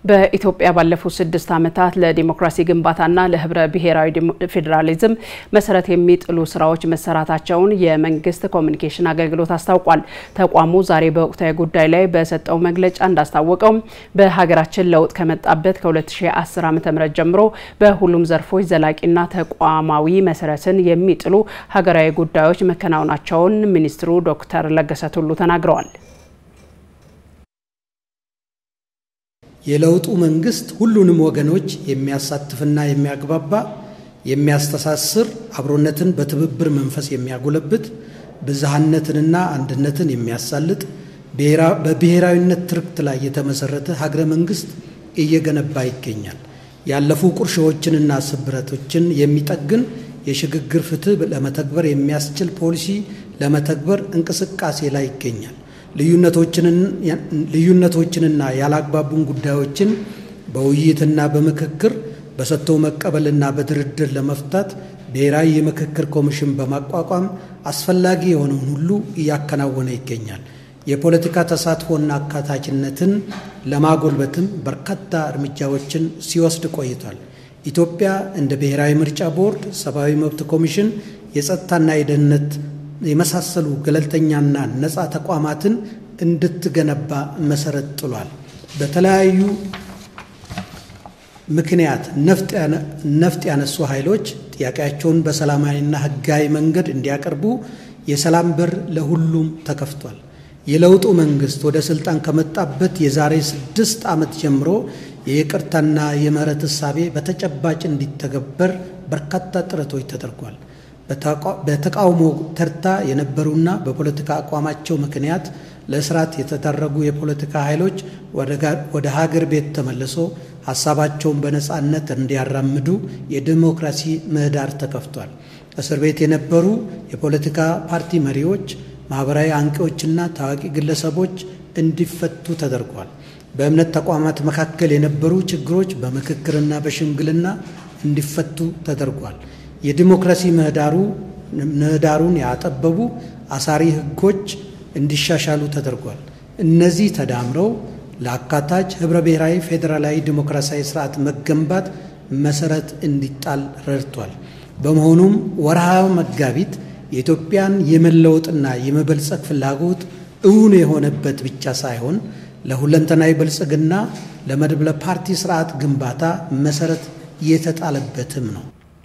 በኢትዮጵያ ባለፉት ስድስት ዓመታት ለዲሞክራሲ ግንባታና ለህብረ ብሔራዊ ፌዴራሊዝም መሰረት የሚጥሉ ስራዎች መሰራታቸውን የመንግስት ኮሚኒኬሽን አገልግሎት አስታውቋል። ተቋሙ ዛሬ በወቅታዊ ጉዳይ ላይ በሰጠው መግለጫ እንዳስታወቀው በሀገራችን ለውጥ ከመጣበት ከ2010 ዓ.ም ጀምሮ በሁሉም ዘርፎች ዘላቂና ተቋማዊ መሰረትን የሚጥሉ ሀገራዊ ጉዳዮች መከናወናቸውን ሚኒስትሩ ዶክተር ለገሰ ቱሉ ተናግረዋል። የለውጡ መንግስት ሁሉንም ወገኖች የሚያሳትፍና የሚያግባባ የሚያስተሳስር፣ አብሮነትን በትብብር መንፈስ የሚያጎለብት፣ ብዝሃነትንና አንድነትን የሚያሳልጥ፣ በብሔራዊነት ትርክት ላይ የተመሰረተ ሀገረ መንግስት እየገነባ ይገኛል። ያለፉ ቁርሾዎችንና ስብረቶችን የሚጠግን የሽግግር ፍትህ ለመተግበር የሚያስችል ፖሊሲ ለመተግበር እንቅስቃሴ ላይ ይገኛል። ልዩነቶችንና ያላግባቡን ጉዳዮችን በውይይትና በምክክር በሰጥቶ መቀበልና በድርድር ለመፍታት ብሔራዊ የምክክር ኮሚሽን በማቋቋም አስፈላጊ የሆነውን ሁሉ እያከናወነ ይገኛል። የፖለቲካ ተሳትፎና አካታችነትን ለማጎልበትም በርካታ እርምጃዎችን ሲወስድ ቆይቷል። ኢትዮጵያ እንደ ብሔራዊ ምርጫ ቦርድ፣ ሰብአዊ መብት ኮሚሽን፣ የጸጥታና የደህንነት የመሳሰሉ ገለልተኛና ነፃ ተቋማትን እንድትገነባ መሰረት ጥሏል። በተለያዩ ምክንያት ነፍጥ ያነሱ ኃይሎች ጥያቄያቸውን በሰላማዊና ሕጋዊ መንገድ እንዲያቀርቡ የሰላም በር ለሁሉም ተከፍቷል። የለውጡ መንግስት ወደ ስልጣን ከመጣበት የዛሬ ስድስት ዓመት ጀምሮ የይቅርታና የምህረት እሳቤ በተጨባጭ እንዲተገበር በርካታ ጥረቶች ተደርጓል። በተቃውሞ ተርታ የነበሩና በፖለቲካ አቋማቸው ምክንያት ለእስራት የተዳረጉ የፖለቲካ ኃይሎች ወደ ሀገር ቤት ተመልሶ ሀሳባቸውን በነፃነት እንዲያራምዱ የዲሞክራሲ ምህዳር ተከፍቷል። እስር ቤት የነበሩ የፖለቲካ ፓርቲ መሪዎች፣ ማኅበራዊ አንቂዎችና ታዋቂ ግለሰቦች እንዲፈቱ ተደርጓል። በእምነት ተቋማት መካከል የነበሩ ችግሮች በምክክርና በሽምግልና እንዲፈቱ ተደርጓል። የዲሞክራሲ ምህዳሩን ያጠበቡ አሳሪ ሕጎች እንዲሻሻሉ ተደርጓል። እነዚህ ተዳምረው ለአካታች ኅብረ ብሔራዊ ፌዴራላዊ ዲሞክራሲያዊ ስርዓት መገንባት መሰረት እንዲጣል ረድቷል። በመሆኑም ወርሃ መጋቢት የኢትዮጵያን የመለወጥና የመበልጸግ ፍላጎት እውን የሆነበት ብቻ ሳይሆን ለሁለንተናዊ ብልጽግና ለመድብለ ፓርቲ ስርዓት ግንባታ መሰረት የተጣለበትም ነው።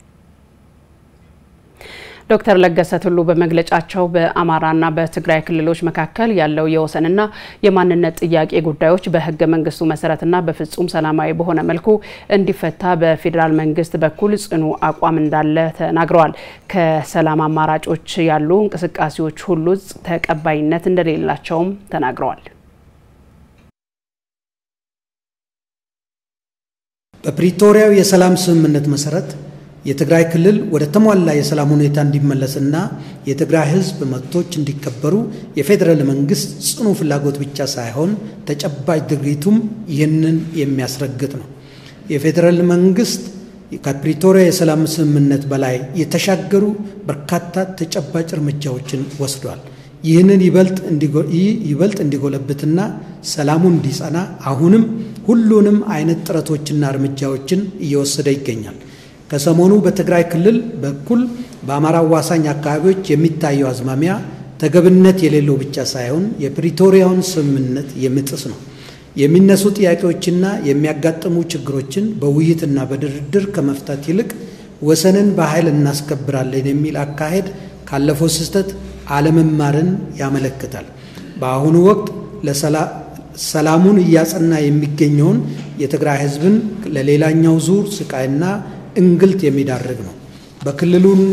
ዶክተር ለገሰ ቱሉ በመግለጫቸው በአማራና በትግራይ ክልሎች መካከል ያለው የወሰንና የማንነት ጥያቄ ጉዳዮች በሕገ መንግስቱ መሰረትና በፍጹም ሰላማዊ በሆነ መልኩ እንዲፈታ በፌዴራል መንግስት በኩል ጽኑ አቋም እንዳለ ተናግረዋል። ከሰላም አማራጮች ያሉ እንቅስቃሴዎች ሁሉ ተቀባይነት እንደሌላቸውም ተናግረዋል። በፕሪቶሪያው የሰላም ስምምነት መሰረት የትግራይ ክልል ወደ ተሟላ የሰላም ሁኔታ እንዲመለስና የትግራይ ህዝብ መብቶች እንዲከበሩ የፌዴራል መንግስት ጽኑ ፍላጎት ብቻ ሳይሆን ተጨባጭ ድርጊቱም ይህንን የሚያስረግጥ ነው። የፌዴራል መንግስት ከፕሪቶሪያ የሰላም ስምምነት በላይ የተሻገሩ በርካታ ተጨባጭ እርምጃዎችን ወስዷል። ይህንን ይበልጥ እንዲጎለብትና ሰላሙ እንዲጸና አሁንም ሁሉንም አይነት ጥረቶችና እርምጃዎችን እየወሰደ ይገኛል። ከሰሞኑ በትግራይ ክልል በኩል በአማራ አዋሳኝ አካባቢዎች የሚታየው አዝማሚያ ተገብነት የሌለው ብቻ ሳይሆን የፕሪቶሪያውን ስምምነት የሚጥስ ነው። የሚነሱ ጥያቄዎችና የሚያጋጥሙ ችግሮችን በውይይትና በድርድር ከመፍታት ይልቅ ወሰንን በኃይል እናስከብራለን የሚል አካሄድ ካለፈው ስህተት አለመማርን ያመለክታል። በአሁኑ ወቅት ሰላሙን እያጸና የሚገኘውን የትግራይ ህዝብን ለሌላኛው ዙር ስቃይና እንግልት የሚዳርግ ነው። በክልሉና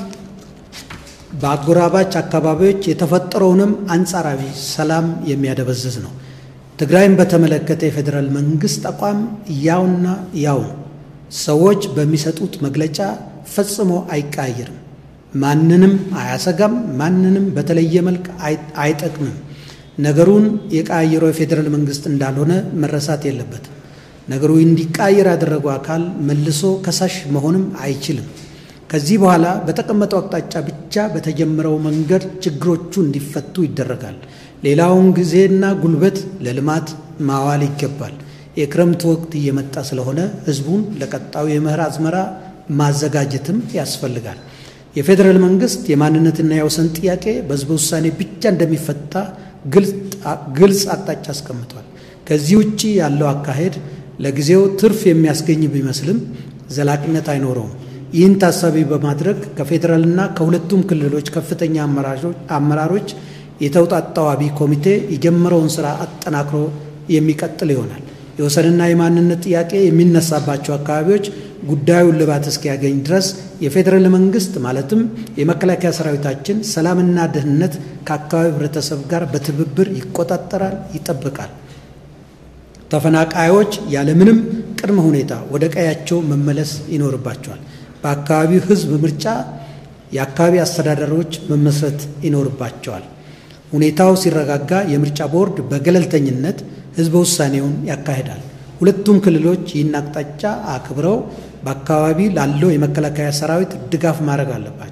በአጎራባች አካባቢዎች የተፈጠረውንም አንጻራዊ ሰላም የሚያደበዝዝ ነው። ትግራይን በተመለከተ የፌዴራል መንግስት አቋም ያውና ያው ነው። ሰዎች በሚሰጡት መግለጫ ፈጽሞ አይቀያየርም። ማንንም አያሰጋም። ማንንም በተለየ መልክ አይጠቅምም። ነገሩን የቀያየረው የፌዴራል መንግስት እንዳልሆነ መረሳት የለበትም። ነገሩ እንዲቃየር ያደረገው አካል መልሶ ከሳሽ መሆንም አይችልም። ከዚህ በኋላ በተቀመጠው አቅጣጫ ብቻ በተጀመረው መንገድ ችግሮቹ እንዲፈቱ ይደረጋል። ሌላውን ጊዜና ጉልበት ለልማት ማዋል ይገባል። የክረምት ወቅት እየመጣ ስለሆነ ህዝቡን ለቀጣዩ የመኸር አዝመራ ማዘጋጀትም ያስፈልጋል። የፌዴራል መንግስት የማንነትና የወሰን ጥያቄ በህዝበ ውሳኔ ብቻ እንደሚፈታ ግልጽ አቅጣጫ አስቀምጧል። ከዚህ ውጭ ያለው አካሄድ ለጊዜው ትርፍ የሚያስገኝ ቢመስልም ዘላቂነት አይኖረውም። ይህን ታሳቢ በማድረግ ከፌዴራልና ከሁለቱም ክልሎች ከፍተኛ አመራሮች የተውጣጣው አብይ ኮሚቴ የጀመረውን ስራ አጠናክሮ የሚቀጥል ይሆናል። የወሰንና የማንነት ጥያቄ የሚነሳባቸው አካባቢዎች ጉዳዩን ልባት እስኪያገኝ ድረስ የፌዴራል መንግስት ማለትም የመከላከያ ሰራዊታችን ሰላምና ደህንነት ከአካባቢው ህብረተሰብ ጋር በትብብር ይቆጣጠራል፣ ይጠብቃል። ተፈናቃዮች ያለምንም ቅድመ ሁኔታ ወደ ቀያቸው መመለስ ይኖርባቸዋል። በአካባቢው ህዝብ ምርጫ የአካባቢ አስተዳደሮች መመስረት ይኖርባቸዋል። ሁኔታው ሲረጋጋ የምርጫ ቦርድ በገለልተኝነት ህዝበ ውሳኔውን ያካሂዳል። ሁለቱም ክልሎች ይህን አቅጣጫ አክብረው በአካባቢ ላለው የመከላከያ ሰራዊት ድጋፍ ማድረግ አለባቸው።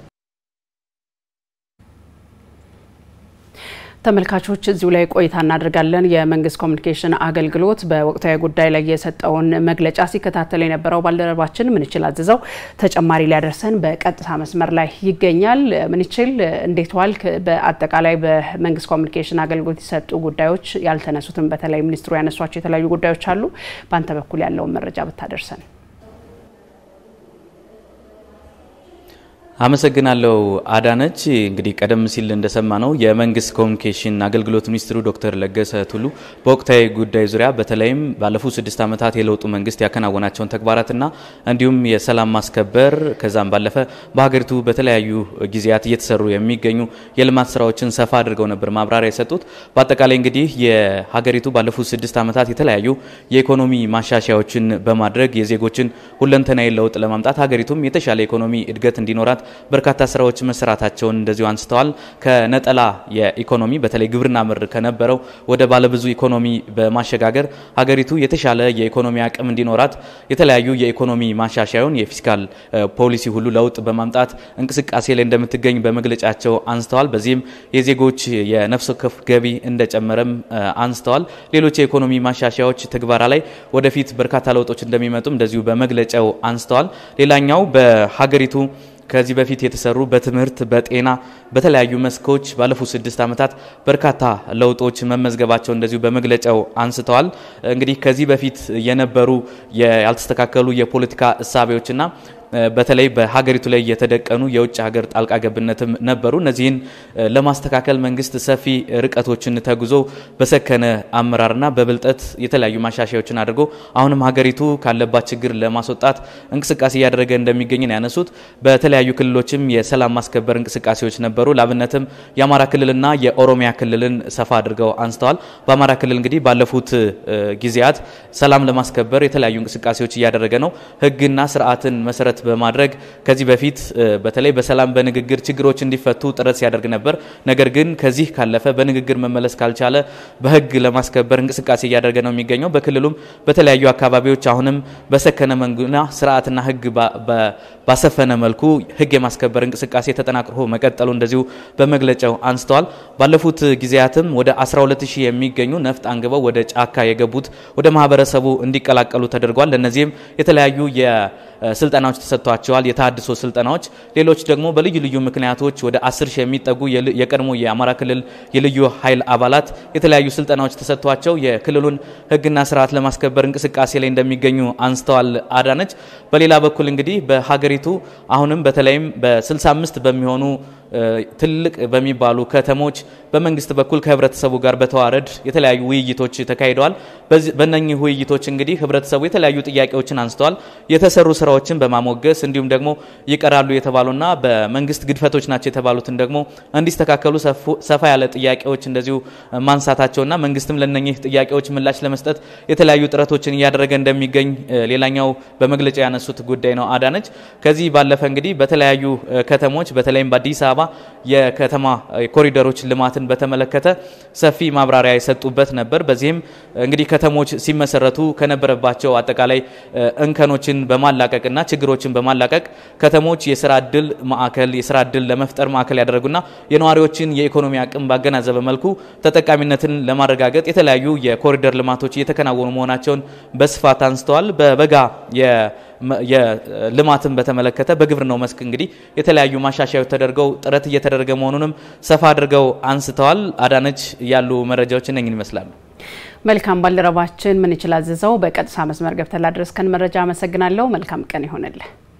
ተመልካቾች እዚሁ ላይ ቆይታ እናደርጋለን። የመንግስት ኮሚኒኬሽን አገልግሎት በወቅታዊ ጉዳይ ላይ የሰጠውን መግለጫ ሲከታተል የነበረው ባልደረባችን ምንችል አዝዘው ተጨማሪ ሊያደርሰን በቀጥታ መስመር ላይ ይገኛል። ምንችል እንዴት ዋልክ? በአጠቃላይ በመንግስት ኮሚኒኬሽን አገልግሎት የሰጡ ጉዳዮች ያልተነሱትን በተለይ ሚኒስትሩ ያነሷቸው የተለያዩ ጉዳዮች አሉ። በአንተ በኩል ያለውን መረጃ ብታደርሰን። አመሰግናለሁ አዳነች። እንግዲህ ቀደም ሲል እንደሰማ ነው የመንግስት ኮሚኒኬሽን አገልግሎት ሚኒስትሩ ዶክተር ለገሰ ቱሉ በወቅታዊ ጉዳይ ዙሪያ በተለይም ባለፉት ስድስት ዓመታት የለውጡ መንግስት ያከናወናቸውን ተግባራትና እንዲሁም የሰላም ማስከበር ከዛም ባለፈ በሀገሪቱ በተለያዩ ጊዜያት እየተሰሩ የሚገኙ የልማት ስራዎችን ሰፋ አድርገው ነበር ማብራሪያ የሰጡት። በአጠቃላይ እንግዲህ የሀገሪቱ ባለፉት ስድስት ዓመታት የተለያዩ የኢኮኖሚ ማሻሻያዎችን በማድረግ የዜጎችን ሁለንተናዊ ለውጥ ለማምጣት ሀገሪቱም የተሻለ ኢኮኖሚ እድገት እንዲኖራት በርካታ ስራዎች መሰራታቸውን እንደዚሁ አንስተዋል። ከነጠላ የኢኮኖሚ በተለይ ግብርና ምር ከነበረው ወደ ባለብዙ ኢኮኖሚ በማሸጋገር ሀገሪቱ የተሻለ የኢኮኖሚ አቅም እንዲኖራት የተለያዩ የኢኮኖሚ ማሻሻያውን የፊስካል ፖሊሲ ሁሉ ለውጥ በማምጣት እንቅስቃሴ ላይ እንደምትገኝ በመግለጫቸው አንስተዋል። በዚህም የዜጎች የነፍስ ወከፍ ገቢ እንደጨመረም አንስተዋል። ሌሎች የኢኮኖሚ ማሻሻያዎች ትግበራ ላይ ወደፊት በርካታ ለውጦች እንደሚመጡም እንደዚሁ በመግለጫው አንስተዋል። ሌላኛው በሀገሪቱ ከዚህ በፊት የተሰሩ በትምህርት፣ በጤና፣ በተለያዩ መስኮች ባለፉት ስድስት ዓመታት በርካታ ለውጦች መመዝገባቸው እንደዚሁ በመግለጫው አንስተዋል። እንግዲህ ከዚህ በፊት የነበሩ ያልተስተካከሉ የፖለቲካ እሳቤዎችና በተለይ በሀገሪቱ ላይ የተደቀኑ የውጭ ሀገር ጣልቃ ገብነትም ነበሩ። እነዚህን ለማስተካከል መንግስት ሰፊ ርቀቶችን ተጉዞ በሰከነ አመራርና በብልጠት የተለያዩ ማሻሻያዎችን አድርጎ አሁንም ሀገሪቱ ካለባት ችግር ለማስወጣት እንቅስቃሴ እያደረገ እንደሚገኝ ነው ያነሱት። በተለያዩ ክልሎችም የሰላም ማስከበር እንቅስቃሴዎች ነበሩ። ላብነትም የአማራ ክልልና የኦሮሚያ ክልልን ሰፋ አድርገው አንስተዋል። በአማራ ክልል እንግዲህ ባለፉት ጊዜያት ሰላም ለማስከበር የተለያዩ እንቅስቃሴዎች እያደረገ ነው። ህግና ስርዓትን መሰረት በማድረግ ከዚህ በፊት በተለይ በሰላም በንግግር ችግሮች እንዲፈቱ ጥረት ሲያደርግ ነበር። ነገር ግን ከዚህ ካለፈ በንግግር መመለስ ካልቻለ በህግ ለማስከበር እንቅስቃሴ እያደረገ ነው የሚገኘው። በክልሉም በተለያዩ አካባቢዎች አሁንም በሰከነ መንጉና ስርዓትና ህግ ባሰፈነ መልኩ ህግ የማስከበር እንቅስቃሴ ተጠናክሮ መቀጠሉ እንደዚሁ በመግለጫው አንስተዋል። ባለፉት ጊዜያትም ወደ 12000 የሚገኙ ነፍጥ አንግበው ወደ ጫካ የገቡት ወደ ማህበረሰቡ እንዲቀላቀሉ ተደርጓል። ለእነዚህም የተለያዩ ስልጠናዎች ተሰጥቷቸዋል። የታድሶ ስልጠናዎች፣ ሌሎች ደግሞ በልዩ ልዩ ምክንያቶች ወደ አስር ሺህ የሚጠጉ የቀድሞ የአማራ ክልል የልዩ ኃይል አባላት የተለያዩ ስልጠናዎች ተሰጥቷቸው የክልሉን ህግና ስርዓት ለማስከበር እንቅስቃሴ ላይ እንደሚገኙ አንስተዋል አዳነች። በሌላ በኩል እንግዲህ በሀገሪቱ አሁንም በተለይም በ65 በሚሆኑ ትልቅ በሚባሉ ከተሞች በመንግስት በኩል ከህብረተሰቡ ጋር በተዋረድ የተለያዩ ውይይቶች ተካሂደዋል። በእነኚህ ውይይቶች እንግዲህ ህብረተሰቡ የተለያዩ ጥያቄዎችን አንስተዋል። የተሰሩ ስራዎችን በማሞገስ እንዲሁም ደግሞ ይቀራሉ የተባሉና በመንግስት ግድፈቶች ናቸው የተባሉትን ደግሞ እንዲስተካከሉ ሰፋ ያለ ጥያቄዎች እንደዚሁ ማንሳታቸውና መንግስትም ለነኚህ ጥያቄዎች ምላሽ ለመስጠት የተለያዩ ጥረቶችን እያደረገ እንደሚገኝ ሌላኛው በመግለጫ ያነሱት ጉዳይ ነው። አዳነች ከዚህ ባለፈ እንግዲህ በተለያዩ ከተሞች በተለይም በአዲስ አበባ የከተማ ኮሪደሮች ልማትን በተመለከተ ሰፊ ማብራሪያ የሰጡበት ነበር። በዚህም እንግዲህ ከተሞች ሲመሰረቱ ከነበረባቸው አጠቃላይ እንከኖችን በማላቀቅ በማላቀቅና ችግሮችን በማላቀቅ ከተሞች የስራ እድል ማዕከል የስራ እድል ለመፍጠር ማዕከል ያደረጉና የነዋሪዎችን የኢኮኖሚ አቅም ባገናዘበ መልኩ ተጠቃሚነትን ለማረጋገጥ የተለያዩ የኮሪደር ልማቶች እየተከናወኑ መሆናቸውን በስፋት አንስተዋል። በበጋ የልማትን በተመለከተ በግብርናው መስክ እንግዲህ የተለያዩ ማሻሻያዎች ተደርገው ጥረት እየተደረገ መሆኑንም ሰፋ አድርገው አንስተዋል። አዳነች ያሉ መረጃዎች እነኝን ይመስላሉ። መልካም ባልደረባችን ምን ይችላል ዝዘው በቀጥታ መስመር ገብተን ላደረስከን መረጃ አመሰግናለሁ። መልካም ቀን ይሆንልህ።